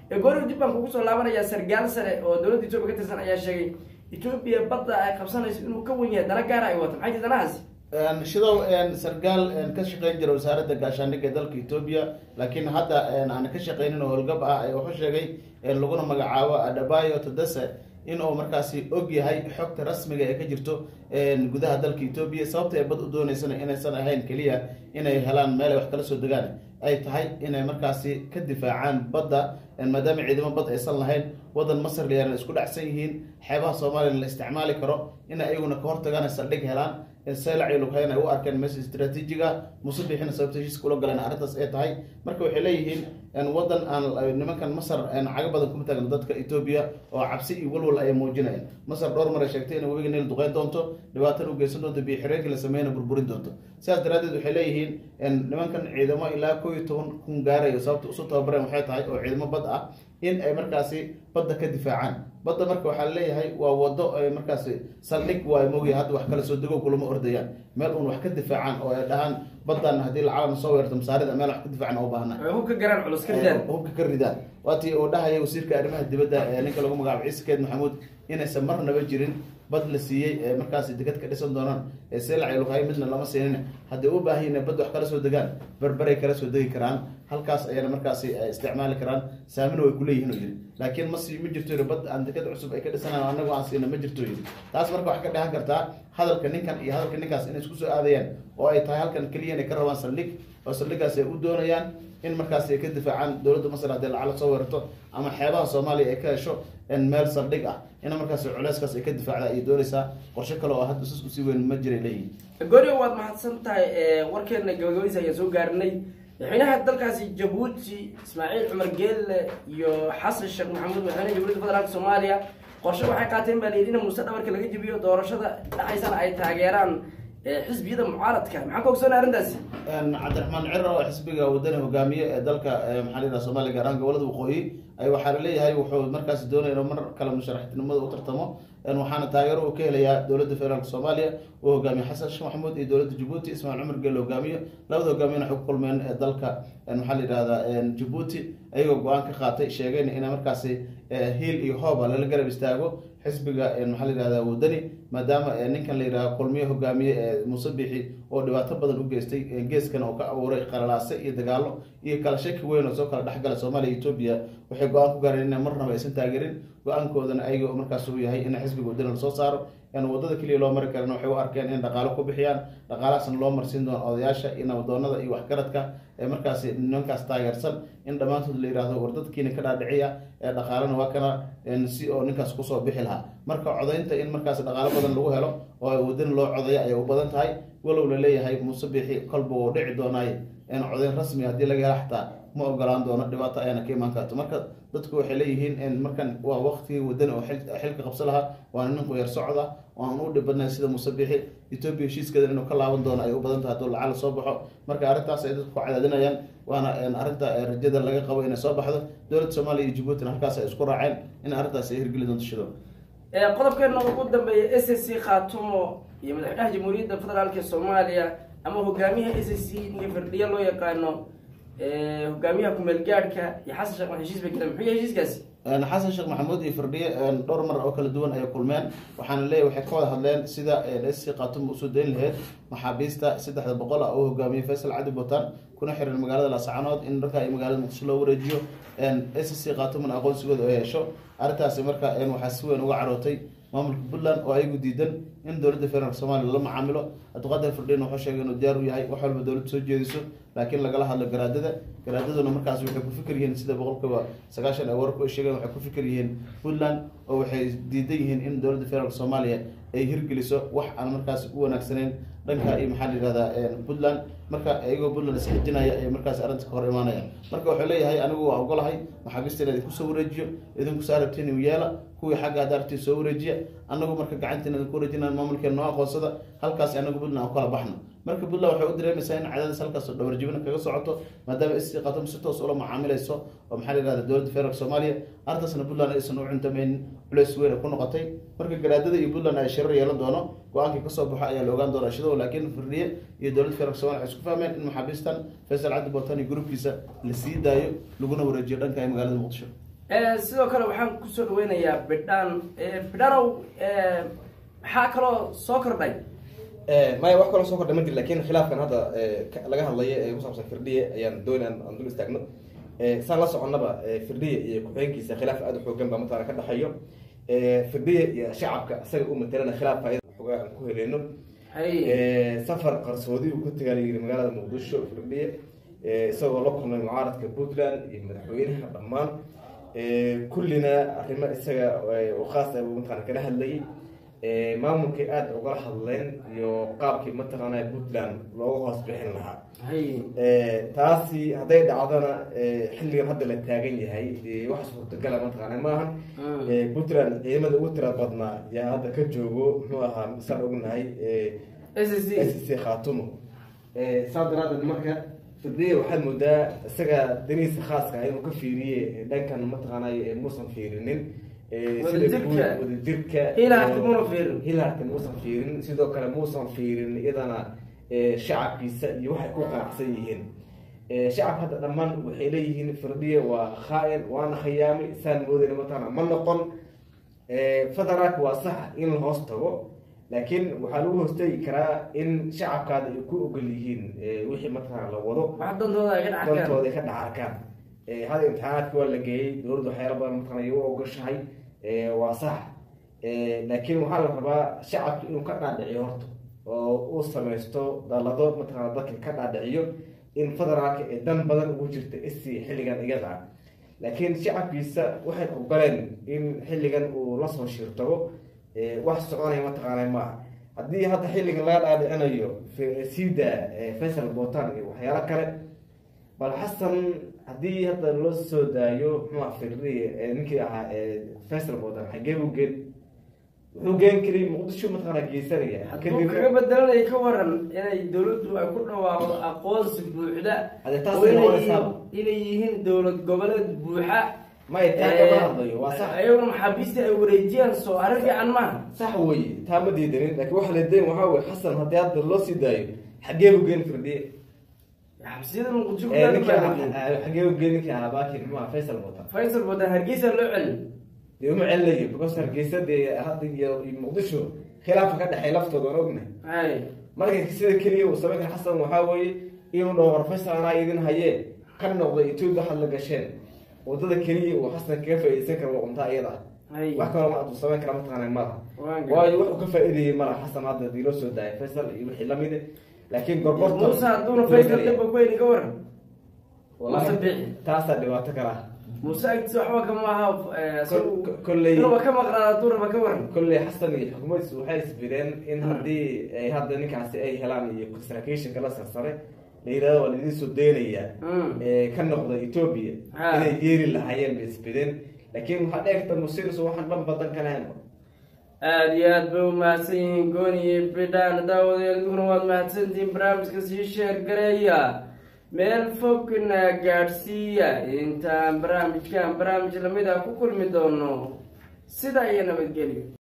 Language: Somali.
goori dib baan kugu soo laabanaya sargaal sare oo dowladda etoobiya ka tirsan ayaa sheegay etoobiya badda ay qabsanayso inuu ka wen yahay dana gaara ay wato maxay ti danahaasi shidow sargaal ka shaqeyn jira wasaaradda gaashaandhigga ee dalka etoobiya laakiin hadda aan ka shaqeynin oo howlgab ah wuxuu sheegay laguna magacaabo adabayo tadase in uu markaasi og yahay xogta rasmiga ee ka jirto gudaha dalka etoobiya sababta ay bad u dooneysana inaysan ahayn keliya inay helaan meel ay wax kala soo degaan ay tahay inay markaasi ka difaacaan badda maadaama ciidamo bad aysan lahayn wadan masar layaan isku dhacsan yihiin xeebaha soomaaliya la isticmaali karo in ayaguna ka hortagaan saldhig helaan selac iyo lughayn ay u arkeen meesha istraatiijiga musabixina sababta heshiiska ula galeen arrintaas ay tahay marka waxay leeyihiin wadan aan nimankan masar caga badan kuma taagno dadka etoobiya oo cabsi iyo walwal ay muujinayaan masar dhowr mar ay sheegtay inay webiga niil duqeyn doonto dhibaatana u geysan doonto biyo xireenkii la sameeyana burburin doonto sidaas daraaddeed waxay leeyihiin nimankan ciidamo ilaa koo iyo toban kun gaarayo sababta usu tababareen waxay tahay oo ciidamo bad ah in ay markaasi badda ka difaacaan badda marka waxaa leeyahay waa wado ay markaasi saldhig waa moogya hadda wax kala soo dego kulama ordayaan meel uun wax ka difaacaan oo ay dhahaan baddan haddii lacalama soo weerarto masaarida meel wax ka difaacan u baahna hubka garaan culus ka ridaan hubka ka ridaan waatii uu dhahaya wasiirka arrimaha dibadda ee ninka lagu magacaabo ciise keed maxamuud inaysan marnaba jirin bad la siiyey ee markaasi degad ka dhisan doonaan ee seelac iyo lughayo midna lama siinin haddii u baahan inay bad wax kala soo degaan berberay kala soo degi karaan halkaas ayana markaasi isticmaali karaan saamina way kuleeyihin oo yidhi laakiin masi ma jirto yidhi bad aan degad cusub ay ka dhisanaan anagu aan siina ma jirto yidhi taas marka waxay ka dhahan kartaa hadalka ninkan iyo hadalka ninkaas inay isku soo aadayaan oo ay tahay halkan keliya inay ka rabaan saldhig oo saldhigaas ay u doonayaan in markaasi ay ka difaacaan dowladda masar haddii lacala soo weerarto ama xeebaha soomaaliya ay ka hesho meel saldhig ah in markaasi culeyskaas ay ka difaacda ay doonaysaa qorshe kale oo hadda sis usii weyn ma jiray leeyihin gorio waad mahadsan tahay warkeena gabagabadiisa ayaan soo gaarnay madaxweynaha dalkaasi jabuuti ismaaciil cumar geelle iyo xasan sheekh maxamuud madaxweynaha jamhuuriyadda federaalka soomaaliya qorshe waxay qaateen baa layidhi in muuse dhabarka laga jebiyo doorashada dhacaysana ay taageeraan xisbiyada mucaaradka maxaa ka ogsoonay arrintaasi cabdiraxmaan ciro oo xisbiga wadani hogaamiye ee dalka maxaa la yidhaha soomaaliya gaar ahaan gobolada waqooyi ay waxaa laleeyahay wuxuu markaasi doonaya inuu mar kale musharaxtinimada u tartamo waxaana taageero uu ka helayaa dowladda federaalk soomaaliya uu hogaamiye xasan sheekh maxamuud iyo dowladda jabuuti ismaaciil cumar geelle hogaamiyo labada hogaamiyana waxay ku kulmeen ee dalka maxaa la yidhahdaa jabuuti ayagoo go-aan ka qaatay sheegeen inay markaasi hiil iyo hooba lala garab istaago xisbiga maxaa la yidhahda wadani maadaama ninkan la yidhahda kulmiye hogaamiye ee muuse bixi oo dhibaato badan u geystay geeskan oo ka abuuray qalalaase iyo dagaalo iyo kala shaki weyn oo soo kala dhexgala soomaaliya iyo etoobiya waxay go-aan ku gaareen ina marnaba aysan taageerin go-aankoodana ayaga markaas uu yahay in xisbiga wadani lasoo saaro wadada keliya loo mari karan waxay u arkeen in dhaqaalo ku bixiyaan dhaqaalahaasna loo marsiin doono odayaasha iyo nabadoonada iyo waxgaradka ee markaasi nimankaas taageersan in dhammaantood la yidhahdo war dadkiina ka dhaadhiciya ee dhaqaalana waa kana si oo ninkaas kusoo bixi lahaa marka codaynta in markaas dhaqaalo badan lagu helo oo wadani loo codaya ayay u badan tahay walow la leeyahay muuse bixi kolba uu dhici doonaaye codayn rasmi haddii laga hela xataa ma ogolaan doono dhibaato ayana ka imaan karto marka dadku waxay leeyihiin markan waa waqtigii wadani oo xilka qabso lahaa waana nin quyar socda oo aan u dhibadnayn sida muuse bixi etoobiya heshiiskeeda inuu ka laaban doono ay u badan tahay hadduu lacala soo baxo marka arrintaas ay dadku ku cadaadinayaan waana arrinta rajada laga qabo inay soo baxdo dowladda soomaaliya iyo jabuutina halkaas ay isku raaceen in arrintaas ay hirgeli doonto shido qodobkeena ugu dambeeya s c khaatumo iyo madaxweynaha jamhuuriyadda federaalka soomaaliya ama hogaamiyaha s c ninka firdhiya loo yaqaano hogaamiyaha kumeel gaadhka iyo xasan sheekh maxamed heshiis bay galeen muxuu yahay heshiiskaasi xasan sheekh maxamuud iyo firdhiye dhowr mar oo kala duwan ayay kulmeen waxaana leeyahy waxay ka wada hadleen sida sc khatum usoo dayn lahayd maxaabiista saddexda boqol ah oo hogaamiyey faysal cadi butan kuna xiran magaalada laascanood in markaa iyo magaalada muqdisho loo wareejiyo sc khatumna aqoonsigooda ay hesho arrintaasi marka waxaa si weyn uga carootay maamulka puntland oo ayagu diidan in dowladda federaalk soomaaliya la macaamilo abdiqaadir firdhiin wuxuu sheegay inuu diyaar u yahay wax walba dowladda soo jeediso laakiin lagala hadlo garaadada garaadaduna markaas waxay ku fikir yihiin sida boqolkiiba sagaashan ay wararku ay sheegeen waxay ku fikir yihiin puntland oo waxay diidan yihiin in dowladda federaalk soomaaliya ay hirgeliso wax aan markaas u wanaagsaneyn dhanka iyo maxaa la yihahdaa puntland marka iyagoo puntland isxijinaya ay markaas arrinta ka hor imaanaya marka wuxuu leeyahay anigu waa ogolahay maxaabiista in idinku soo wareejiyo idinku saa rabtiin u yeela kuwii xagga hadda artiin soo wareejiya anagu marka gacantiin idinku wareejinaan maamulkeen noo aqoonsada halkaas anagu puntland aan kala baxno marka puntland waxay u dareemaysaa in cadaadis halkaas oo dhabarjibina kaga socoto maadaama sc khatum si toos ula macaamilayso oo maxaa la yihahda dowladda federaalk soomaaliya arrintaasna puntland aysan u cuntamaynin culeys weyn ay ku noqotay marka garaadada iyo puntland ay shirar yeelan doono go-aankii kasoo baxo ayaa la ogaan doona shidow laakiin firdhiye iyo dowladda federaalk somalia waxay isku fahmeen in maxaabiistan faysal cabdi botan iyo gruubkiisa la sii daayo laguna wareejiyo dhanka magaalada muqdisho sidoo kale waxaan kusoo dhaweynayaa bidhaan bidhanow maxaa kaloo soo kordhay maya wax kaloo soo kordhay ma jir lakin khilaafkan hadda laga hadlayo ee ku saabsan firdhiye ayaan dooni aan dul istaagno saan la soconnaba firdhiye iyo ku-xigeenkiisa khilaaf aada u xoogan baa mataqana ka dhexeeyo firdhiye iyo shacabka isaga u matelana khilaaf faaida xoogaa aan ku heleyno safar qarsoodi uu ku tagaa layiri magaalada muqdisho firdhiye isagoo la kulmay mucaaradka puntland iyo madaxweynaha dhammaan kullina arrimo isaga khaas ah buu mataqana kala hadlayay maamulkay aada ugala hadleen iyo qaabkii mataqaana puntland looga hoos bixin lahaa taasi hadday dhacdona xilligan hadda la taagan yahay wax suurtagala mataqaana maahan puntland ciidamada ugu tira badnaa yaa hadda ka joogo muxuu ahaa misaan ognahay s c khatumo saa daraadeed marka firdhiye waxaad moodaa isaga danihiisa khaaska inuu ka fiiriye dhankan mataqaanay muusan fiirinin wadajirka hilaarka muusan fiirin sidoo kale muusan fiirin iyadana shacabkiisa iyo waxay ku qanacsan yihiin shacabka hadda dhammaan waxay leeyihiin firdhiye waa khaa-in waana khiyaami saan moodayna mataqana ma noqon federaalka waa sax in la hoos tago laakiin waxaa lagu hoostegi karaa in shacabkaada ay ku ogol yihiin wixii mataqana la wado dantooda ka dhacarkaan hada imtixaanaadka waa la geeyey dowladda waxyaala badan mataqana ay u ogoshahay waa sax laakiin waxaa la rabaa shacabka inuu ka dhaadhiciyo horta oo uu samaysto dalado mataqana dadka ka dhaadhiciyo in federaalka ee dan badan ugu jirta isi xilligan iyada ah laakiin shacabkiisa waxay ogoleen in xilligan uu lasoo shirtago wax soconaya mataqaana maaha haddii hadda xilligan laga dhaadhicinayo sida faysal botan iyo waxyaalo kale bal xasan haddii hadda loo soo daayo muxua firdiye ninkii ahaa faysal botan xagee buu geen wuxuu geen kari muqdisho mataqaana geysanaya hadduu kaga bedelanaya ka waran inay dawladdu ay ku dhawaaqdo aqoonsi buuxda inay yihiin dowlad goboleed buuxa may taa kama hadlayo waa sax ayaguna maxaabiista ay wareejiyaan soo arrin fiican maaha sax weye taa ma diidanin laakiin waxa la dayn waxaa weye xasan haddii hadda loo sii daayo xagee buu geen firdiye xabsiyada muqdisho xagee buu geen ninkii ahaa baakin muxua faysal botan faysal botan hargeysa loo celin dee uma celinayo because hargeysa dee hadda iyo muqdisho khilaafa ka dhexey laftooda aan ognahay marka sida keliya uu samayn kara xasan waxaa weeye inuu dhaho war faysal anaa idin hayee ka noqda etoobiya waxaad la gasheen wadada keliya uu xasan kaga faa-ideysan kara waa cuntaa iyada wax kaloo ma aduu samayn kara mataqaana malaha waayo wuxuu ka faa-idayay malaha xasan hadda hadii loo soo daayay faysal iyo wixii lamide laakiin gorgorta muuse hadduuna faysal daba kuweyni ka waran wallahi taasaa dhibaato kala muuse agtiisa waxba kama aha kolley inuba ka maqnaan hadduu raba ka waran kolley xasan iyo xukuumaddiisu waxay isbireen in haddii ay hadda ninkaasi ay helaan iyo saraakiishanka la sarsare la yidhahdo waa laidin soo deynayaa ka noqda etoobiya inay yeeri lahaayeen bay isbireen laakiin waxaa dheegta musiris waxaan dhan badan ka lahayn aada iyo aad bay umahadsan yihiin gooni iyo bidhaan daawadayaal dugna waad mahadsantihiin barnaamijka sii sheer gareeya meel fogna gaadhsiiya intaan barnaamijkan barnaamij lamid ah ku kulmi doono sidaa iyo nabadgelyo